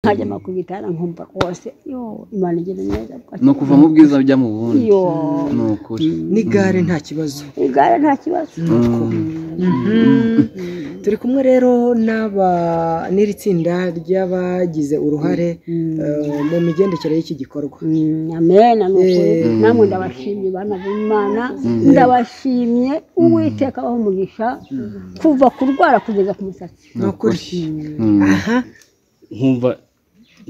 nkajya ku gitanda nkumva rwose yoo imana igira neza ni ukuva mu bwiza ujya mu bundi Yoo. ni ukuri n'igare nta kibazo igare nta kibazo turi kumwe rero n'aba n'iri tsinda ry'abagize uruhare eh, mu migendekere y'iki gikorwa Mm, amen ni ukuri Eh. namwe ndabashimye bana b'imana ndabashimye uwiteka abaho umugisha kuva kurwara kugeza ku musatsi ni ukuri Mm. aha nkumva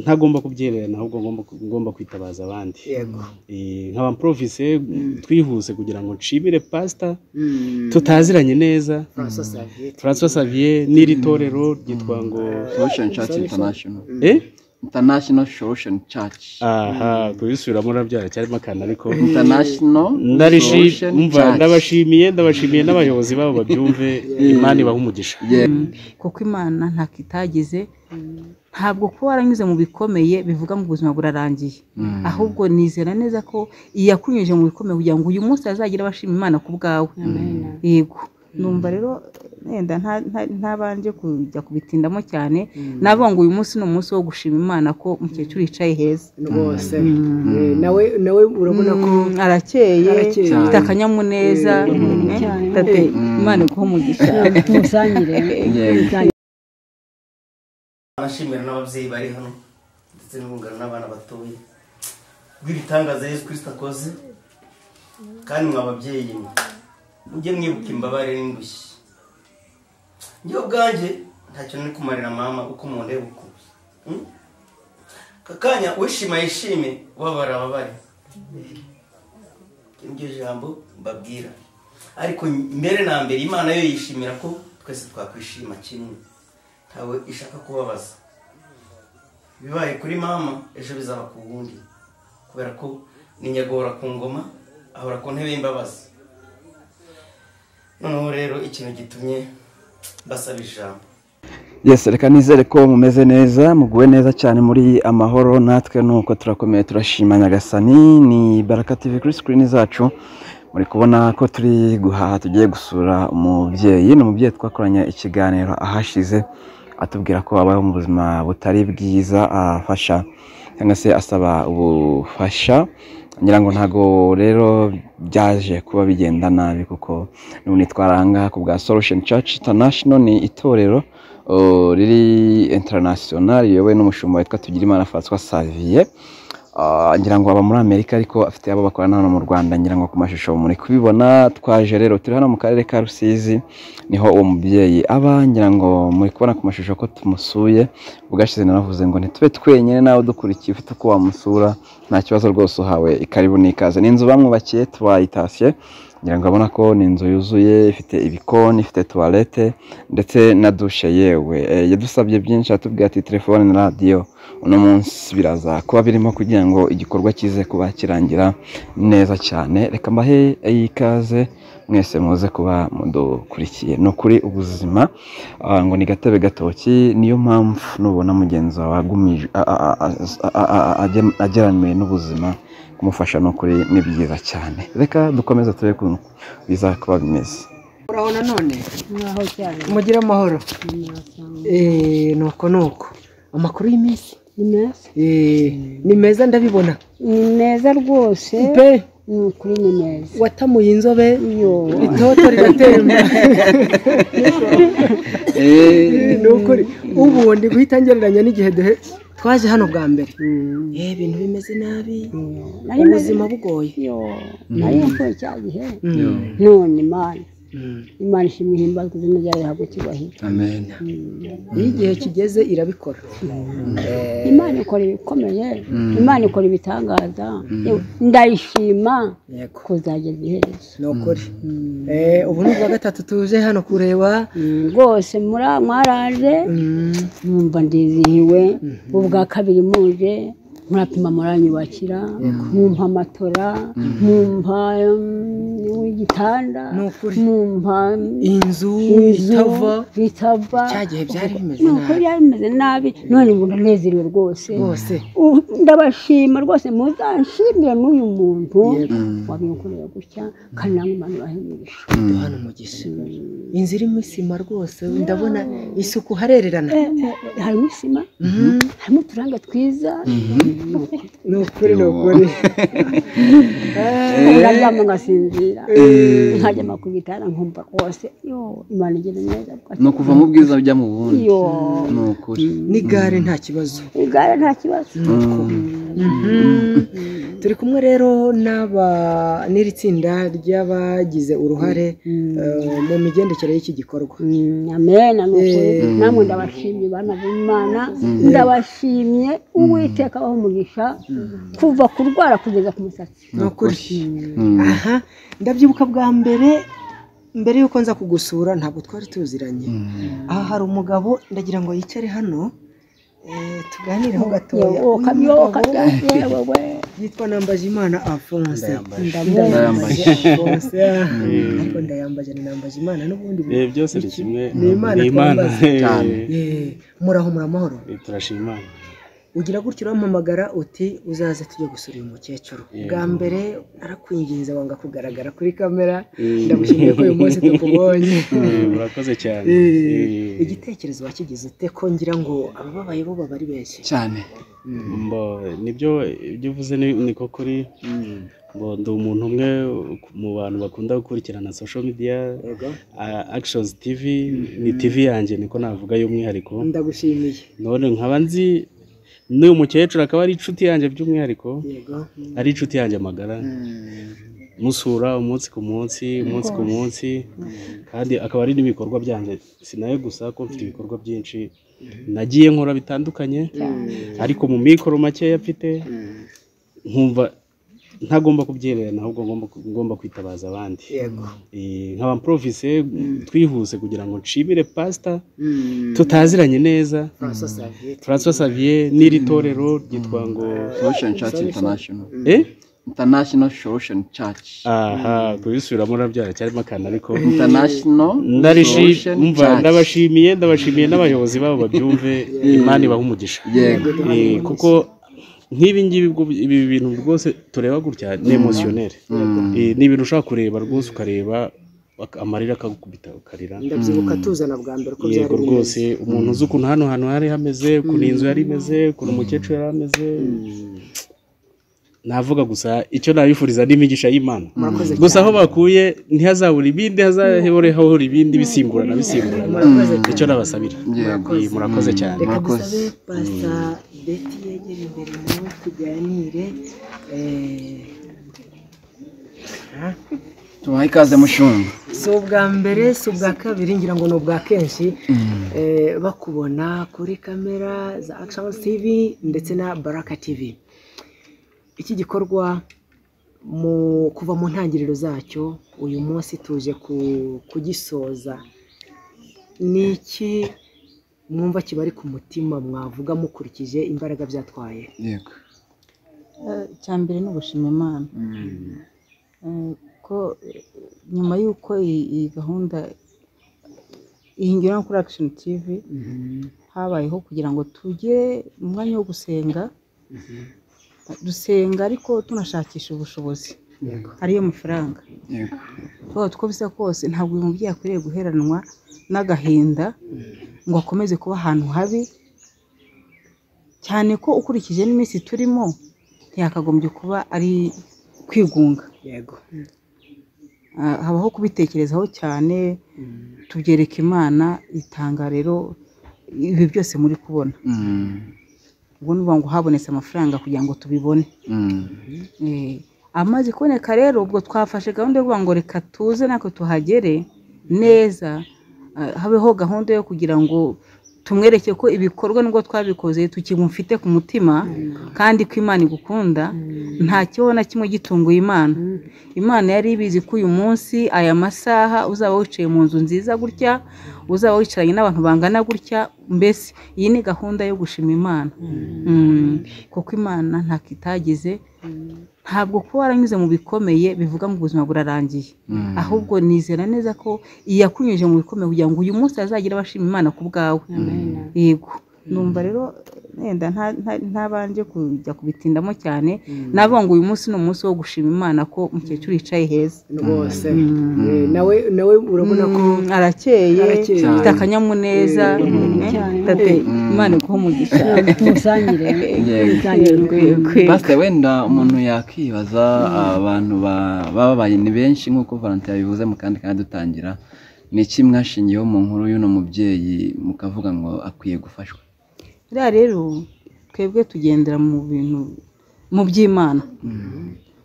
ntagomba kubyererana ahubwo ngomba ngomba kwitabaza abandi yego Eh, nk'abamprovise twihuse kugira ngo nshimire pasita Mm. tutaziranye neza Francois Xavier. francois xavier n'iri torero ryitwa ngo solution church international eh international solution church aha kubisubiramo urabyara cyarimo akantu ariko international Ndarishi- solution umva, church ndabashimiye ndabashimiye n'abayobozi babo babyumve imana ibaha umugisha Yeah. kuko imana ntako itagize ntabwo kuba waranyuze mu bikomeye bivuga ngo ubuzima burarangiye ahubwo nizera neza ko yakunyujije mu bikomeye kugira ngo uyu munsi azagire abashima imana ku bwawe yego numva rero wenda nta- nta- ntabanje kujya kubitindamo cyane navuga ngo uyu munsi ni umunsi wo gushima imana ko umukecuru yicaye heza rwose Eh, nawe nawe urabona ko Mm, arakeye Arakeye. afite akanyamuneza mm, eh, Cyane. tate, imana iguhe umugisha musangire Yego. abashimira n'ababyeyi bari hano ndetse n'urungano n'abana batoya rw'ibitangaza yesu kirisita akoze kandi mwa babyeyi mwe mujye mwibuka imbabare n'indushyi njyewe ubwanjye ntacyo nari kumarira mama uko mundeba ukuntu Hmm? Aka kanya wishima yishime ubabara ababare Iki niryo jambo mbabwira ariko mbere na mbere imana yo yishimira ko twese twakwishima kimwe ntawe ishaka kubabaza bibaye kuri mama ejo bizaba ku wundi kubera ko ni nyagora ku ngoma ahora ku ntebe y'imbabazi noneho rero ikintu gitumye basaba ijambo Yes, reka nizere ko mumeze neza muguwe neza cyane muri amahoro natwe nuko turakomeye turashima nyagasani ni baraka tv kuri screen zacu muri kubona ko turi guhaha tugiye gusura umubyeyi ni umubyeyi twakoranye ikiganiro ahashize atubwira ko abayeho mu buzima butari bwiza afasha cyangwa se asaba ubufasha ngira ngo ntago rero byaje kuba bigenda nabi kuko n'ubu nitwara ahangaha ku bwa solution church international ni itorero uh, riri international riyobowe n'umushumba witwa Tugirimana François Xavier Ah, ngira ngo aba muri Amerika ariko afite abo bakorana hano mu Rwanda ngira ngo ku mashusho muri kubibona twaje rero turi hano mu karere ka Rusizi niho uwo mubyeyi aba ngira ngo muri kubona ku mashusho ko tumusuye ubwashize naravuze ngo ntitube twenyine nawe dukurikiye ufite uko wamusura nta kibazo rwose uhawe ikaribu n'ikaze ni inzu bamwubakiye tubayitashye ngira ngo abona ko ni inzu yuzuye ifite ibikoni ifite tuwarete ndetse na dushe yewe Eh, yadusabye byinshi atubwira ati telefone na radiyo uno munsi biraza kuba birimo kugira ngo igikorwa kize kuba kirangira neza cyane reka mbahe ikaze mwese muze kuba mudukurikiye ni ukuri ubuzima ah, ngo ni gatebe gatoki niyo mpamvu nubona mugenzi wawe agumije- a- a- a- a- a- a- agem- ageramiwe n'ubuzima kumufasha ni ukuri ni byiza cyane reka dukomeze turebe ukuntu biza kuba bimeze uraho nanone mwaho cyane mugire amahoro mwasanga Eh, ni uko ni uko amakuru y'iminsi ni meza Eh, ni meza ndabibona ni meza rwose pe ni ukuri ni meza watamuye inzobe yo itoto rigatemba ni ukuri ubu ndi guhita ngereranya n'igihe duhe- twaje hano bwa mbere Eh, ibintu bimeze nabi nari meze ubuzima bugoye yo nari mvuye cya gihe Mm. none imana Mm. imana ishimwe ihimbazwa izina ryayo rihabwa icyubahiro amen iyo igihe kigeze irabikora imana ikora ibikomeye imana ikora ibitangaza Yewe, ndayishima yego kuzageza iherezo ni ukuri Eh, ubu ni ubwa gatatu tuje hano kureba Mm, rwose muri- mwaraje Mm. numva ndizihiwe ubwa kabiri muje murapima muranyubakira mumpa amatora mumpa mm, igitanda Ni ukuri. mumpa mm, inzu inzu itava bitava Cya gihe byari bimeze ni ukuri nabi. byari bimeze nabi none ubu ndanezerewe rwose rwose U- ndabashima rwose muzanshimire n'uyu muntu Yego. wabimukoreye gutya kandi namwe imana ibahemisha duhana umugisha inzu irimo isima rwose ndabona isuku harererana harimo isima Mhm. harimo uturanga twiza ni ukuri ni ukuri ndaryama ngasinzira nkajyama ku gitanda nkumva rwose yo imana igira neza ni ukuva mu bwiza ujya mu bundi yo ni ukuri n'igare nta kibazo igare nta kibazo turi kumwe rero n'aba n'iri tsinda ry'abagize uruhare eh, mu migendekere y'iki gikorwa Mm, amen ni ukuri Eh. namwe ndabashimye bana b'imana ndabashimye uwiteka aho umugisha kuva ku rwara kugeza ku musatsi ni ukuri Mm. aha ndabyibuka bwa mbere mbere yuko nza kugusura ntabwo twari tuziranye aha hari umugabo ndagira ngo yicare hano eh, tuganireho gatoya Yo, Uyu kamyo mugabo kajya yewe we yitwa Nambajimana Alphonse ndamwemeye Alphonse ariko ndayambaje ni Nambajimana n'ubundi Eh, byose ni kimwe Ni Imana ni Imana twambaza. Eh, Cyane. Eh, muraho muramahoro eh, turashima Imana ugira gutya urampamagara uti uzaze tujye gusura uyu mukecuru bwa mbere narakwinginze wanga kugaragara kuri kamera Eh, ndagushimiye ko uyu munsi tukubonye eh, murakoze cyane Eh, Eh, igitekerezo wakigize ute ko ngira ngo abababaye bo baba ari benshi cyane mbo nibyo ibyo uvuze ni ni ko kuri mbo ndi umuntu umwe mu bantu bakunda gukurikirana social media ah, actions tv ni tv yanjye niko navuga y'umwihariko ndagushimiye none nkaba nzi n'uyu mukecuru akaba ari inshuti yanjye by'umwihariko yego ari inshuti yanjye magara musura umunsi ku munsi umunsi ku munsi kandi akaba ari n'ibikorwa byanjye si nawe gusa ko mfite ibikorwa byinshi nagiye nkora bitandukanye ariko mu mikoro makeya mfite nkumva ntagomba kubyererana ahubwo ngomba ngomba kwitabaza abandi yego Eh, nk'abaporofise twihuse kugira ngo nshimire pasita tutaziranye neza francois saviet François Xavier n'iri torero ryitwa ngo solution church international eh international solution church aha kubisubiramo urabyara cyarimo akantu ariko international Ndarishi- Solution umva, Church. ndabashimiye ndabashimiye n'abayobozi babo babyumve imana ibaha umugisha yego Eh, kuko nk'ibi ngibi bwo- ibi bintu rwose tureba gutya ni emotioneri ni ibintu ushobora kureba rwose ukareba ak- amarira akagukubita ukarira ndabyibuka tuzana bwa mbere ko byari yego rwose umuntu uzi ukuntu hano hantu hari hameze ukuntu iyi nzu yari imeze ukuntu umukecuru yari ameze navuga gusa icyo nabifuriza ni imigisha y'imana Murakoze gusa aho bakuye ntihazabure ibindi hazahore hahora ibindi bisimburana bisimburana Murakoze icyo nabasabira Yego. Eh, murakoze cyane reka Murakoze. dusabe pasita beti yegera imbere nawe tuganire eh, tubaha ikaze mushumba si ubwa mbere si ubwa kabiri ngira ngo ni ubwa kenshi eh, bakubona kuri kamera za akishoni tivi ndetse na baraka tivi iki gikorwa mu kuva mu ntangiriro zacyo uyu munsi tuje ku- kugisoza ni iki mwumva kibari ku mutima mwavuga mukurikije imbaraga byatwaye yego icya mbere ni ugushima imana Eh, ko eh, nyuma y'uko iyi iyi gahunda iyi ngiro kuri action tv habayeho kugira ngo tugire umwanya wo gusenga dusenga ariko tunashakisha ubushobozi ariyo mafaranga yego twaba uko bisa kose ntabwo uyu mubyeyi akwiriye guheranwa n'agahinda ngo akomeze kuba ahantu habi cyane ko ukurikije n'iminsi turimo ntiyakagombye kuba ari kwigunga yego Ah, habaho kubitekerezaho cyane tubyereka imana itanga rero ibi byose muri kubona Mm. ubwo ni ukuvuga ngo habonetse amafaranga kugira ngo tubibone Mm. Eh, amaze kuboneka rero ubwo twafashe gahunda yo kuvuga ngo reka tuze natwe tuhagere neza ah, habeho gahunda yo kugira ngo tumwereke ko ibikorwa nubwo twabikoze tukimufite ku mutima kandi ko imana igukunda nta kibaho na kimwe gitunguye imana imana yari ibizi ko uyu munsi aya masaha uzaba wicaye mu nzu nziza gutya uzaba wicaranye n'abantu bangana gutya mbese iyi ni gahunda yo gushima imana Mm. kuko imana ntako itagize ntabwo kuba waranyuze mu bikomeye bivuga ngo ubuzima burarangiye ahubwo nizera neza ko iyakunyujije mu bikomeye kugira ngo uyu munsi azagira abashima imana ku bwawe yego numva rero wenda nta- nta- ntabanje kujya kubitindamo cyane navuga ngo uyu munsi ni umunsi wo gushima imana ko umukecuru yicaye heza rwose Eh, nawe nawe urabona ko Mm, arakeye Arakeye. afite akanyamuneza Mm, Cyane. tate imana iguha umugisha tumusangire Yego. tumusangire urwego Pastor wenda umuntu yakwibaza abantu ba- bababaye ni benshi nk'uko Valentin yabivuze mu kandi kandi dutangira ni iki mwashingiyeho mu nkuru y'uno mubyeyi mukavuga ngo akwiye gufashwa buriya rero twebwe tugendera mu bintu mu by'imana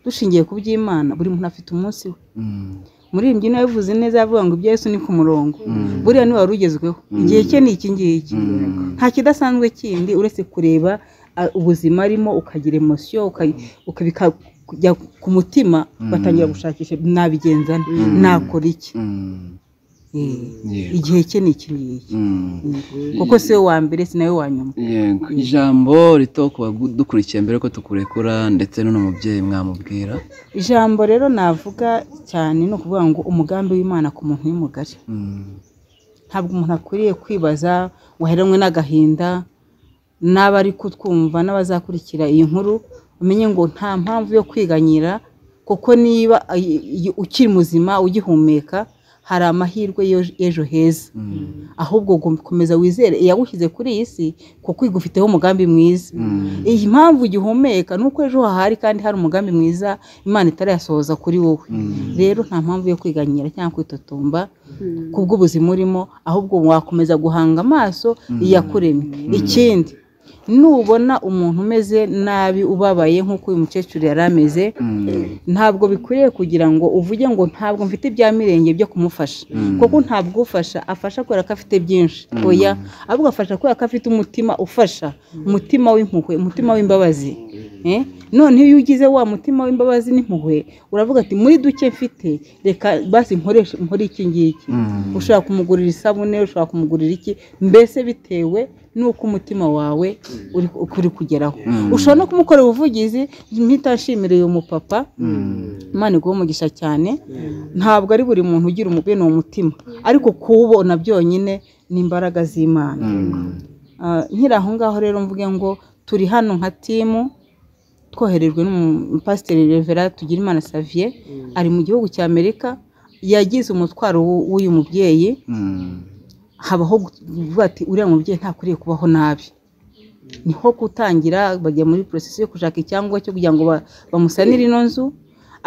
dushingiye ku by'imana buri muntu afite umunsi we Mm. muri iyi mbyino yabivuze neza yavuga ngo ibya Yesu ni ku murongo buriya niwe wari ugezweho igihe cye ni iki ngiki nta kidasanzwe kindi uretse kureba ah, ubuzima arimo ukagira emosiyo ukajya ku mutima batangira gushakisha nabigenza nte? nakora iki Mm. Eh, Yego. igihe cye ni iki ngiki Mm. kuko si we wa mbere si nawe wa nyuma Yego. ijambo rito ku badukurikiye mbere ko tukurekura ndetse n'uno mubyeyi mwamubwira ijambo rero navuga cyane ni ukuvuga ngo umugambi w'imana ku muntu ni mugari Mm. ntabwo umuntu akwiriye kwibaza ngo aheranwe n'agahinda n'abari kutwumva n'abazakurikira iyi nkuru umenye ngo nta mpamvu yo kwiganyira kuko niba i- i- ukiri muzima ugihumeka hari amahirwe y'ejo- y'ejo heza ahubwo ugomba gukomeza wizere iyagushyize kuri iyi si kuko igufiteho umugambi mwiza iyi mpamvu ugihumeka ni uko ejo hahari kandi hari umugambi mwiza imana itarayasohoza kuri wowe rero nta mpamvu yo kwiganyira cyangwa kwitotomba kubw'ubuzima urimo ahubwo wakomeza guhanga amaso iyakuremye ikindi nubona umuntu umeze nabi ubabaye nk'uko uyu mukecuru yari ameze ntabwo bikwiriye kugira ngo uvuge ngo ntabwo mfite ibya mirenge byo kumufasha kuko ntabwo ufasha afasha kubera ko afite byinshi oya ahubwo afasha kubera ko afite umutima ufasha umutima w'impuhwe umutima w'imbabazi Eh? noneho iyo ugize wa mutima w'imbabazi n'impuhwe uravuga ati muri duke mfite reka basi nkoreshe nkore iki ngiki ushobora kumugurira isabune ushobora kumugurira iki mbese bitewe n'uko umutima wawe uri, uri kugeraho ushobora no kumukorera ubuvugizi mpita nshimira uyu mupapa imana iguha umugisha cyane ntabwo ari buri muntu ugira umu- bene uwo mutima ariko kuwubona byonyine ni imbaraga z'imana Ah, nkiri aho ngaho rero mvuge ngo turi hano nka timu twoherejwe n'umupasiteri revera tugirimana saviye ari mu gihugu cya amerika yagize umutwaro w'u- w'uyu mubyeyi Mm. habaho kuvuga ati uriya mubyeyi ntakwiriye kubaho nabi niho gutangira bajya muri porosesi yo gushaka icyangombwa cyo kugira ngo ba- bamusanire ino nzu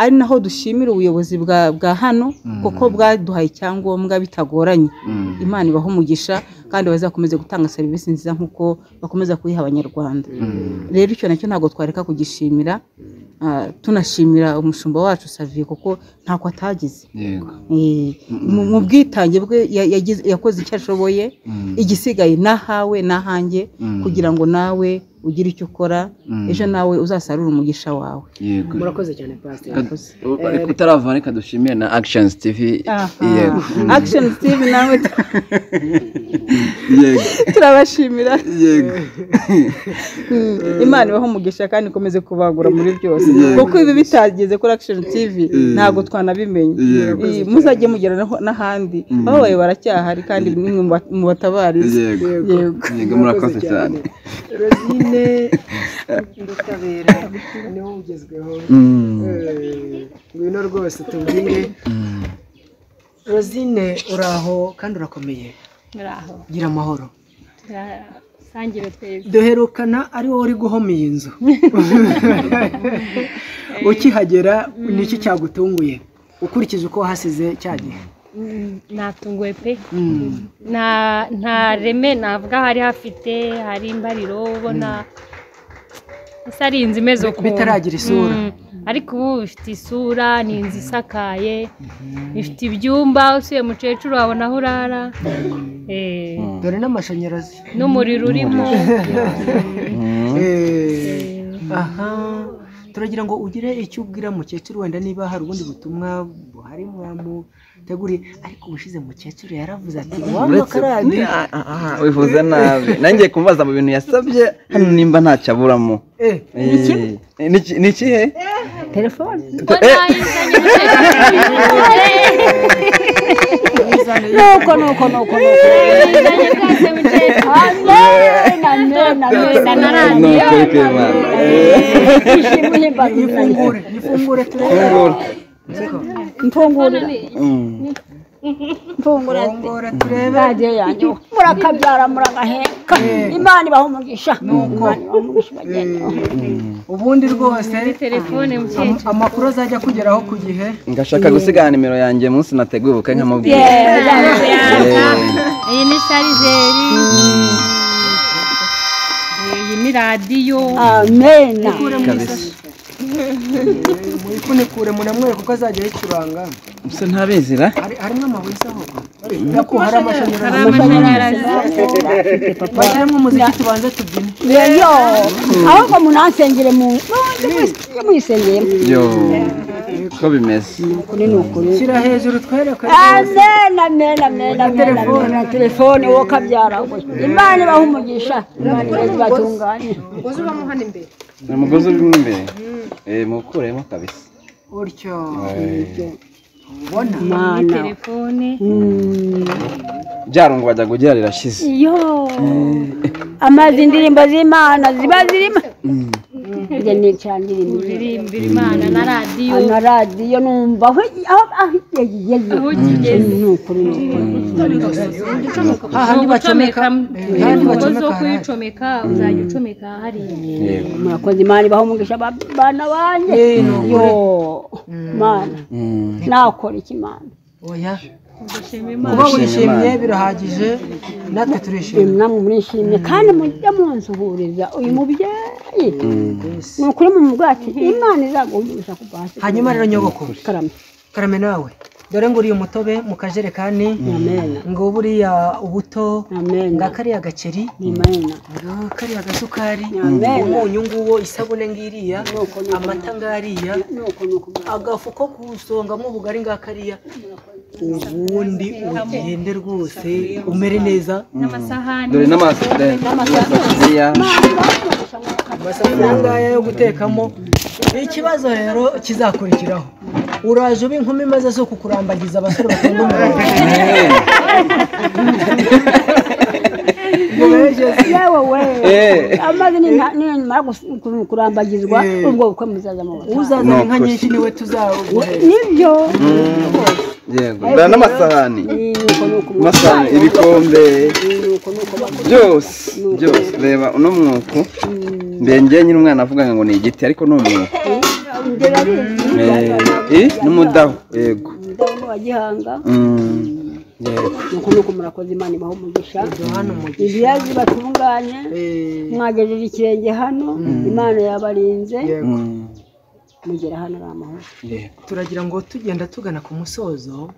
ari naho dushimira ubuyobozi bwa bwa hano kuko bwaduhaye icyangombwa bitagoranye imana ibaha umugisha kandi bazakomeze gutanga serivisi nziza nk'uko bakomeza kuyiha abanyarwanda rero icyo nacyo ntabwo twareka kugishimira ah, tunashimira umushumba wacu saviye kuko ntako atagize Yego. Eh, mu mu bwitange bwe ya- yagize- yakoze icyo ashoboye igisigaye nahawe nahanjye kugira ngo nawe ugire icyo ukora ejo nawe uzasarure umugisha wawe Yego. murakoze cyane pasiteri Reka utarava reka dushimire na actions tv yego action steve nawe yego turabashimira yego Mm, imana ibaho umugisha kandi ikomeze kubagura muri byose kuko ibi bitageze kuri action tv ntabwo twanabimenye Eh, muzajye mugera naho- n'ahandi babaye baracyahari kandi nimwe mu ba- mu batabariza yego yego yego murakoze cyane rozine ubutabera niho bugezweho Mm. Eh, ngwino rwose tubwire rozine uraho kandi urakomeye muraho gira amahoro turasangire twese duherukana ari wowe uri guhoma iyi nzu ukihagera ni iki cyagutunguye ukurikije uko wahasize cya gihe Mm, natunguwe pe nta nta reme navuga hari hafite hari imbariro ubona ese ari inzu imeze ukuntu bitaragira isura Mm. ariko ubu bifite isura ni inzu isakaye ifite ibyumba usuye mukecuru wabona aho urara eh, dore n'amashanyarazi n'umuriro urimo Eh, aha turagira ngo ugire icyo ubwira mukecuru wenda niba hari ubundi butumwa buhari mwamuteguriye ariko ubushize mukecuru yaravuze ati waba uretse karadi Ah, ah, ah, wivuze nabi nanjye kumubaza mu bintu yasabye hano nimba ntacyo aburamo Eh, Eh, ni iki- ni ikihe telefone ngo ntayizanye mukecuru nuko nuko nuko nuko yayizanye bwase mukecuru amen amen Byose amen narandi. ni ukuri kw'Imana ishimwe ihimbaza izina nifungure nifungure turebe fungura mfungurira Mm. mfungura fungura turebe radiyo yanjye murakabyara muragaheka imana ibaha umugisha Nuko. Imana ibaha umugisha bagende ubundi rwose telefone mukecuru am- amakuru azajya kugeraho ku gihe ngashaka gusiga nimero yanjye munsi nateguye ubukwe nkamubwira Yeah, yeah. iyi ni sharijeri iyi ni radiyo amen kabisa muyifunikure munamwere kuko azajya yicuranga mbese ntabizira Hari- harimo amabuye se ahubwo Ariko hari amashanyarazi hari amashanyarazi bashyiremo umuziki tubanze tubyine rero ahubwo munansengere mu mwisengeyemo yo ko bimeze ukuri ni ukuri shyira hejuru twereke amen amen amen amen amen na telefone wowe ukabyara imana ibaha umugisha imana ibatunganye ni umugozi urimo imbere Eh, muwukuremo kabisa utyo Eh, ubona imana telefone byaro ngo bajya kugira rirashize yo amazi indirimbo z'imana ziba zirimo njye nicandirimbo uririmbira imana na radiyo na radiyo numva aho aho- aho igeze aho kigeze ni ukuri ni ukuri ni ugucomeka umugozi wo kuyicomeka uzajya ucomeka hariya yego murakoze imana ibaho umugisha ba- bana banjye yo mana Mm. nakora iki mana oya gushima kuba imana wishimye birahagije natwe turishimye namwe murishimye kandi mujya munsuhuriza uyu mubyeyi ni ukuri mu bwaki imana izaguhumisha kuva hasi hanyuma rero nyogokuru karame karame nawe dore nguriye umutobe mu kajerekani amena ngo buriya ubuto amena nga kariya gaceri imena ngo kariya gasukari Amen. umunyu nguwo isabune ngiriya Nuko, nuko. amata ngariya nuko nuko agafu ko kuwusongamo ubugari nga kariya ubundi ugende rwose umere neza n'amasahani dore n'amasafuriya amasafuriya ngaya yo gutekamo ikibazo rero kizakurikiraho uraje uba inkumi maze si ukukurambagiza abasore bakunda umurongo yewe we Eh, amazi ni nimara kurambagizwa ubwo bukwe muzaza mu butayu. uzazana inka nyinshi niwe tuzaguhera nibyo yego dore n'amasahani nuko nuko amasahani ibikombe byose byose reba uno mwuko mbengeye nyine umwana avuga ngo ni igiti ariko ni umwuko njye barizi Eh, eh, n'umudaho yego ndaho n'uwa gihanga Mm, yego nuko nuko murakoze imana ibaho umugisha hano mu gihe ibiyazi batunganye mwagejeje ikirenge hano imana yabarinze yego Mm, mugera hano ari amahoro yego turagira ngo tugenda tugana ku musozo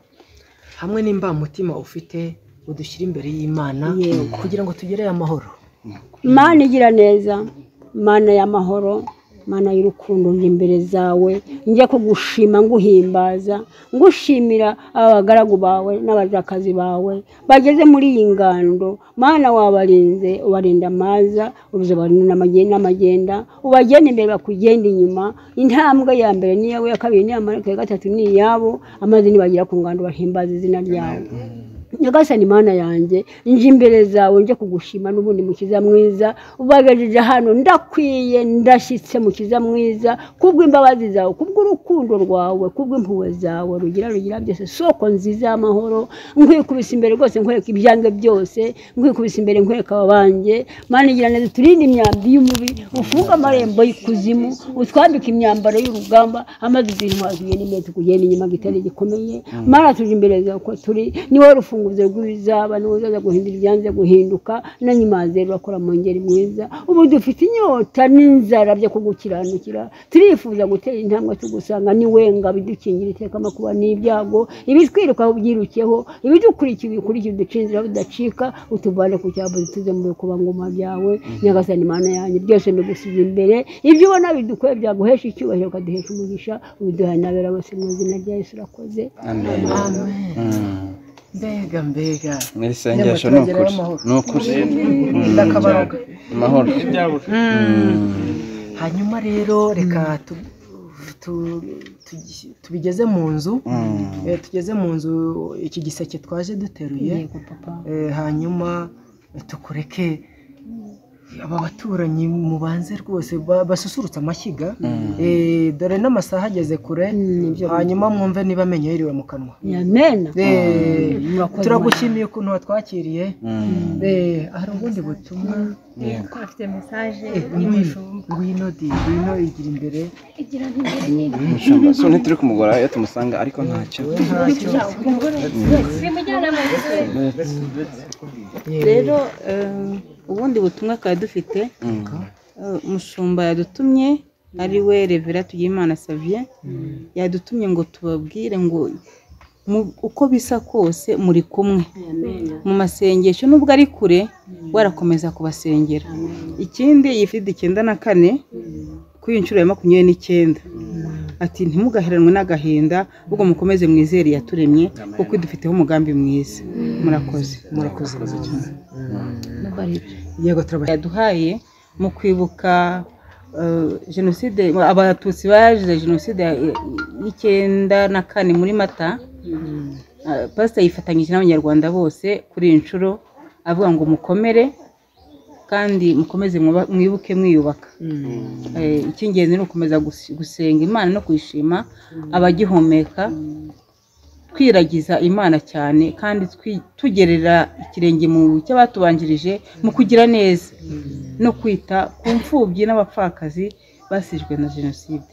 hamwe n'imbamutima ufite udushyira imbere y'imana kugira ngo tugere amahoro imana igira neza mana y'amahoro mana y'urukundo njye imbere zawe njya kugushima nguhimbaza ngushimira abagaragu bawe n'abajakazi bawe bageze muri iyi ngando mana wabarinze ubarinda amaza ubarinda n'amagenda n'amagenda ubagenda imbere bakugenda inyuma intambwe ya mbere ni iyawe iya kabiri ni iy'amaraso iya gatatu ni iyabo amazi nibagera ku ngando bahimbaza izina ryawe nyagasani mana yanjye nje imbere zawe njye kugushima n'ubundi mukiza mwiza ubagajeje hano ndakwiye ndashyitse mukiza mwiza kubw'imbabazi zawe kubw'urukundo rwawe kubw'impuhwe zawe rugira rugira byose soko nziza y'amahoro nkwikubise imbere rwose nkwereka ibyange byose nkwikubise imbere nkwereka abanjye mana igira neza uturinde imyambi y'umubi ufunge amarembo y'ikuzimu utwambike imyambaro y'urugamba amaze intwazuye n'imbere tukugenda inyuma gitare gikomeye mana tuje imbere zawe uko turi ni wowe rufunguzo uruze rw'ibizaba n'uzaza guhindura ibyanze guhinduka n'anyimazero bakora mu ngeri mwiza ubu dufite inyota n'inzara byo kugukiranukira turifuza gutera intambwe tugusanga ni we ngo abidukingira iteka amakuba n'ibyago ibitwiruka ubyirukeho ibidukurikiye ubikurikiye uducinzira budacika utuvane ku cyabu dutuze mu bikubangoma byawe nyagasani imana yanjye byose mbigusize imbere ibyo ubona bidukoye byaguhesha icyubahiro ukaduhesha umugisha ubiduhaye n'abera bose mu izina rya yesu urakoze mbega mbega mu isengesho ni ukuri ni ukuri Mm, ndakabaroga amahoro hanyuma rero reka tu- tu- tu- tubigeze mu nzu Mm. Eh, tugeze mu nzu iki giseke twaje duteruye yego papa Eh, hanyuma tukureke aba baturanyi mubanze rwose ba- basusurutse amashyiga Eh, dore n'amasaha ageze kure Mm, nibyo. hanyuma mwumve niba amenyo yiriwe mu kanwa yamena Eh, murakoze turagushimiye ukuntu watwakiriye Mm. Eh, hari ubundi butumwa twafite mesaje ngwino ngwino di ngwino igira imbere igira imbere umushumba so ntituri kumugora iyo tumusanga ariko ntacyo y'imujyana mu nzu rero eh, ubundi butumwa twari dufite Mm. eh, umushumba yadutumye ari we revera tugiyimana savye yadutumye ngo tubabwire ngo mu- uko bisa kose muri kumwe mu masengesho nubwo ari kure warakomeza kubasengera ikindi yifidi icyenda na kane kuri iyi nshuro ya makumyabiri n'icyenda ati ntimugaheranwe n'agahinda ahubwo mukomeze mwizere yaturemye kuko idufiteho umugambi mwiza murakoze murakoze yego turabashimiye yaduhaye mu kwibuka eh, jenoside abatutsi bazize jenoside ya- y'icyenda na kane muri mata Eh, pasita yifatanyije n'abanyarwanda bose kuri iyi nshuro avuga ngo mukomere kandi mukomeze mwuba- mwibuke mwiyubaka Eh, icy'ingenzi ni ugukomeza gus- gusenga imana no kuyishima abagihumeka twiragiza imana cyane kandi twi- tugerera ikirenge mu cy'abatubanjirije mu kugira neza no kwita ku mfubyi n'abapfakazi basizwe na jenoside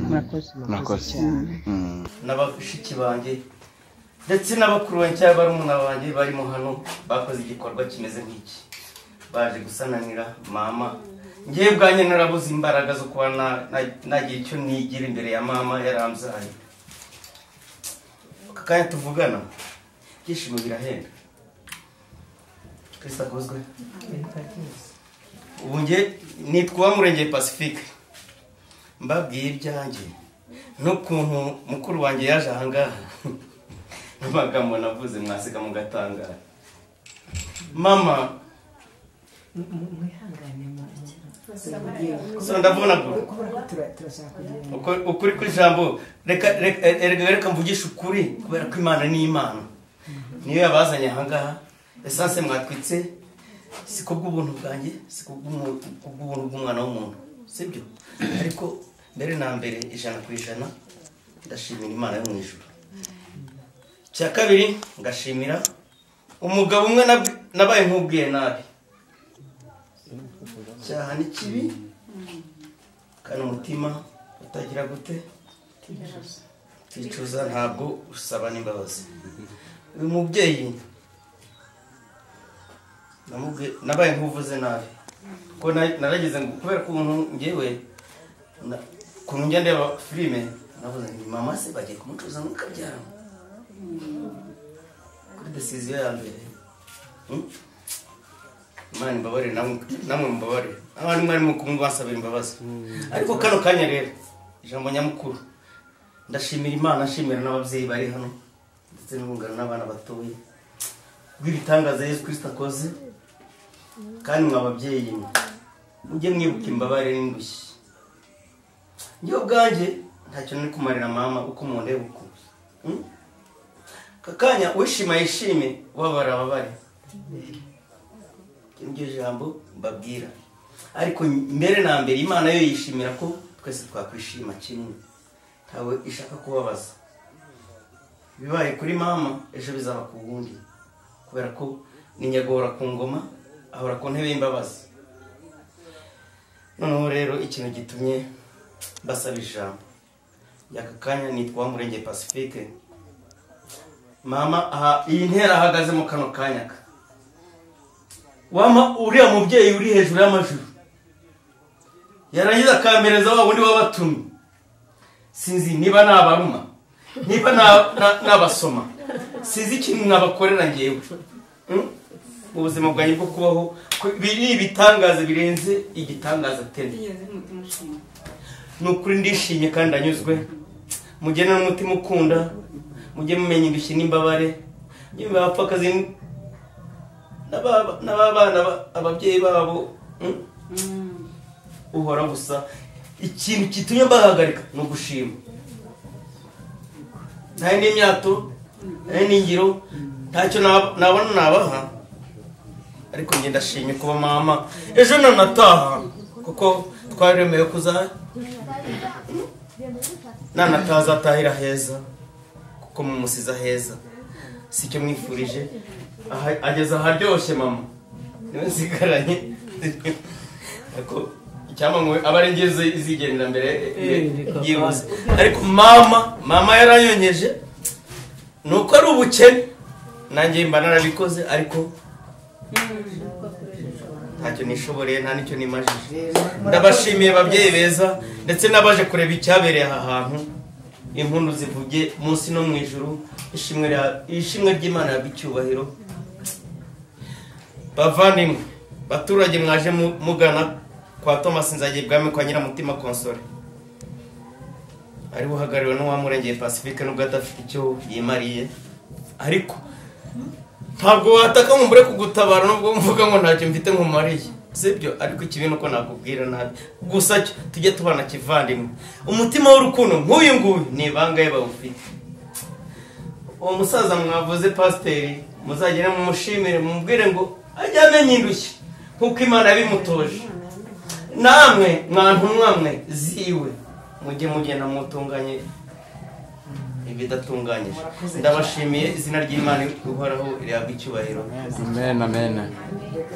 murakoze murakoze Mm. n'abashiki banjye ndetse n'abakuru banjye cyangwa barumuna banjye barimo hano bakoze igikorwa kimeze nk'iki baje gusananira mama ngewe ubwanjye narabuze imbaraga zo kuba na- na- nagira icyo nigira imbere ya mama yaramzaye aka kanya tuvugana ibyishimo birahenda kristo akozwe ubu nge nitwa murengeye pacifique mbabwiye ibyanjye n'ukuntu mukuru wanjye yaje ahangaha n'amagambo navuze mwasiga mugatangara mama so ndavunagura Uko- ukuri kw'ijambo reka reka- erega reka mvugishe ukuri kubera ko imana ni imana niyo yabazanye ahangaha esanse mwatwitse si ku bw'ubuntu bwanjye si ku bw'umu- ku bw'ubuntu bw'umwana w'umuntu sibyo ariko mbere na mbere ijana ku ijana ndashimira imana yo mu ijuru cya kabiri ngashimira umugabo umwe nab- nabaye nk'ubwiye nabi cyaha ni kibi kandi umutima utagira gute uticuza ntabwo usaba n'imbabazi uyu mubyeyi namubwi- nabaye nk'uvuze nabi kuko na- narageze ngo kubera ko umuntu ngewe na- ukuntu njya ndeba filime navuze ngo mama se bagiye kumucuza ngo kabyara kuri desiziyo ya mbere Hmm? imana imbabare namwe namwe mumbabare abantu mwarimo kumubasabira imbabazi ariko kano kanya rero ijambo nyamukuru ndashimira imana nshimira n'ababyeyi bari hano ndetse n'urungano n'abana batoya rw'ibitangaza yesu kirisita akoze kandi mwa babyeyi mwe mujye mwibuka imbabare n'indushyi njye ubwanjye ntacyo nari kumarira mama uko mundeba ukuntu Hmm? aka kanya wishima yishime ubabara ababare iryo jambo mbabwira ariko mbere na mbere imana yo yishimira ko twese twakwishima kimwe ntawe ishaka kubabaza bibaye kuri mama ejo bizaba ku wundi kubera ko ni nyagora ku ngoma ahora ku ntebe y'imbabazi noneho rero ikintu gitumye mbasaba ijambo y'aka kanya nitwa murenge pacifique mama aha iyi ntera ahagazemo kano kanyaka wama uriya mubyeyi uri hejuru y'amajuru yarangiza akampereza wa wundi wabatumye sinzi niba nabaruma niba na- na- nabasoma sinzi ikintu nabakorera ngewe Mm? mu buzima bwanjye bwo kubaho ko- ibi ni ibitangaza birenze igitangaza tende ni ukuri ndishimye kandi ndanyuzwe mugene n'umutima ukunda mujye mumenya indushyi n'imbabare mujye mumenya abapfakazi n'aba- n'ababana ba- ababyeyi babo mm? uhora gusa ikintu gitumye mbahagarika ni ugushima ntayo n'imyato ntayo n'ingiro ntacyo nab- nabona nabaha ariko njye ndashimye kuba mama ejo nanataha kuko twaremewe kuza nanataha azatahira heza kuko mumusize heza si icyo mwifurije Aha- ageze aharyoshye mama niwe nsigaranye ariko icyampa ngo abe ari njye izi- izigendera mbere eh, byihuse ariko mama mama yaranyonyeje ni uko ari ubukene nanjye mba narabikoze ariko ntacyo nishoboreye nta n'icyo nimajije ndabashimiye babyeyi beza ndetse n'abaje kureba icyabereye aha hantu impundu zivuge munsi no mu ijuru ishimwe rya- ishimwe ry'imana yabwa icyubahiro bavandimwe baturage mwaje mu- mugana kwa thomas nzagiye bwami kwa nyiramutima konsore ari buhagariwe n'uwamurengeye pacifique nubwo adafite icyo yimariye ariko ntabwo wataka ngo mbure kugutabara nubwo mvuga ngo ntacyo mfite nkumariye sibyo ariko ikibi ni uko nakubwira nabi gusa cyo tujye tubana kivandimwe umutima w'urukundo nk'uyu nguyu ni bangahe bawufite uwo musaza mwavuze pasiteri muzagere mumushimire mumubwire ngo ajye amenya indushyi nk'uko imana yabimutoje namwe mwantu mwamwe ziwe mujye mugenda mutunganye ibidatunganyije ndabashimiye izina ry'imana uhoraho rihabwa icyubahiro amen amen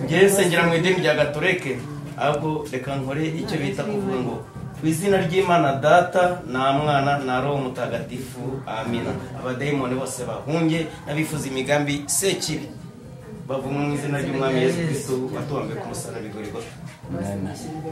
njyewe nsengera mu idini rya gatoreke ahubwo reka nkore icyo bita kuvuga ngo ku izina ry'imana data nta mwana na roho mutagatifu amina abadayimoni bose bahunge n'abifuza imigambi sekibi bavumwe mu izina ry'umwami yesu kristo watubambe ku musaraba igorigota amen